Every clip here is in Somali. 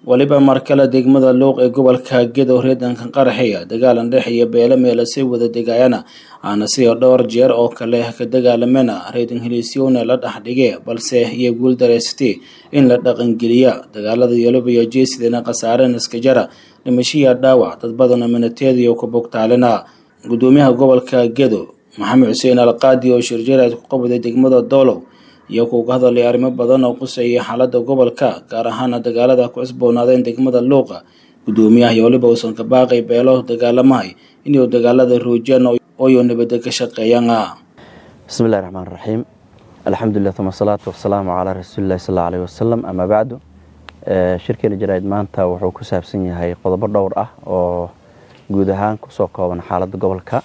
weliba markale degmada luuq ee gobolka gedo reedanka qaraxeya dagaalan dhex iyo beelo meelasay wada degaayana aana sidoo dhowr jeer oo kale ka dagaalamena reedan heliisyowna la dhex dhige balse iyo guul dareysatay in la dhaqangeliya dagaalada yolob iyo jeesidana khasaaren iskajara dhimashiya dhaawac dad badana minateediyo ku bogtaalina gudoomiyaha gobolka gedo maxamed xuseen alqaadi oo shirjaraad ku qabday degmada doolow iyo kuuga hadalay arrimo badan oo quseeyay xaalada gobolka gaar ahaana dagaalada ku cusboonaadeen degmada luuqa gudoomiyaha iyo waliba uusan ka baaqay beelo dagaalamahay inuu dagaalada roojiyaan ooyo nabada ka shaqeeyaan bismillahi raxmaan raxiim alxamdulilah uma asalaatu wasalaamu calaa rasuulilahi sal aleh wasalam amaa bacdu shirkeena jaraa'id maanta wuxuu ku saabsan yahay qodobo dhowr ah oo guud ahaan kusoo kooban xaaladda gobolka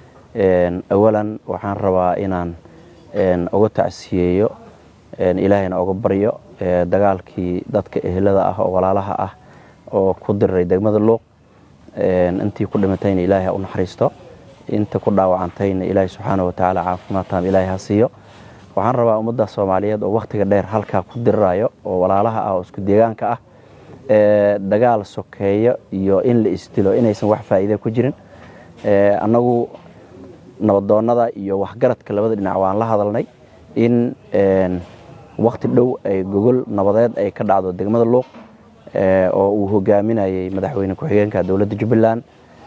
awalan waxaan rabaa inaan uga tacsiyeeyo ilaahayna uga baryo dagaalkii dadka ehelada ah oo walaalaha ah oo ku diriray degmada luuq intii ku dhimatayna ilaahay ha u naxariisto inta ku dhaawacantayna ilaahay subxaana watacaala caafimaad taam ilaahay ha siiyo waxaan rabaa ummadda soomaaliyeed oo wakhtiga dheer halkaa ku dirirayo oo walaalaha ah oo isku deegaanka ah dagaal sokeeyo iyo in la isdilo inaysan wax faa'iida ku jirin annagu nabadoonnada iyo waxgaradka labada dhinac waan la hadalnay in wakhti dhow ay gogol nabadeed ay ka dhacdo degmada luuq oo uu hogaaminayay madaxweyne ku-xigeenka dowladda jubbaland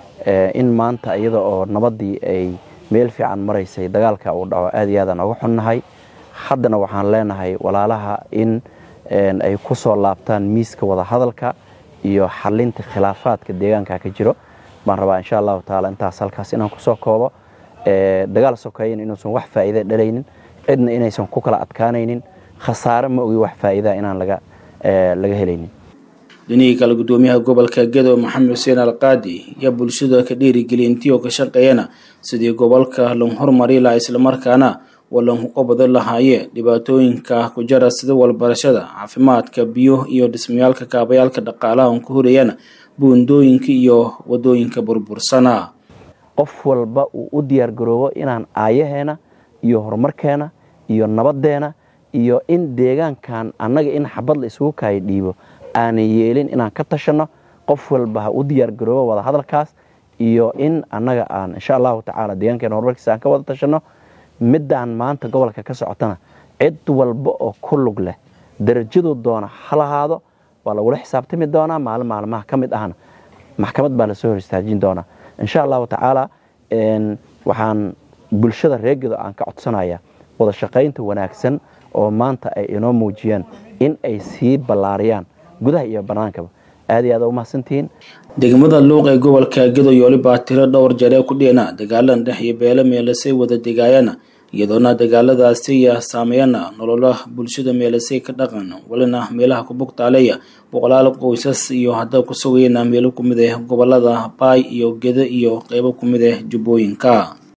in maanta iyada oo nabaddii ay meel fiican maraysay dagaalka uu dhaco aad iyo aadaan uga xunnahay haddana waxaan leenahay walaalaha in ay ku soo laabtaan miiska wadahadalka iyo xalinta khilaafaadka deegaanka ka jiro baan rabaa insha allahu tacaala intaas halkaas inaan kusoo koobo dagaal sokeeyan inuusan wax faa'iida dhalaynin cidna inaysan ku kala adkaanaynin khasaare ma ogi wax faa'iidaa inaan laga laga helaynin dhinihii kale gudoomiyaha gobolka gedo maxamed xuseen alqaadi iyo bulshada ka dhiirigeliyay intii oo ka shaqeeyana sidii gobolka lan horumari laha islamarkaana walan qabado lahaaye dhibaatooyinka ku jara sida walbarashada caafimaadka biyo iyo dhismayaalka kaabayaalka dhaqaalaha on ku horayana buundooyinka iyo wadooyinka burbursana qof walba uu u diyaar garoobo inaan aayaheena iyo horumarkeena iyo nabaddeena iyo in deegaankan annaga in xabad la isugu kaayo dhiibo aanan yeelin inaan ka tashanno qof walba ha u diyaar garoobo wada hadalkaas iyo in annaga aan insha allahu tacaala deegaankeena horumarkiisa aan ka wada tashanno middaan maanta gobolka ka socotana cid walba oo ku lug leh darajaduu doona ha lahaado waa lagula xisaabtami doonaa maalin maalmaha ka mid ahna maxkamad baa lasoo hor istaajin doonaa insha allahu tacaala waxaan bulshada reegedo aan ka codsanaya wada shaqaynta wanaagsan oo maanta ay inoo muujiyeen in ay sii ballaariyaan gudaha iyo bannaankaba aad iyo aad u mahadsantihiin degmada luuq ee gobolka gedo iyo waliba tiro dhowr jaree ku dhiyana dagaalan dhex iyo beelo meelasay wada degaayana iyadoona dagaaladaasiya saameeyana nolola bulshada meelasay ka dhaqan walina meelaha ku bugtaaleya boqolaal qoysas iyo hadda ku sugayana meelo ku mid ah gobolada baay iyo gedo iyo qeybo ku mid ah jubbooyinka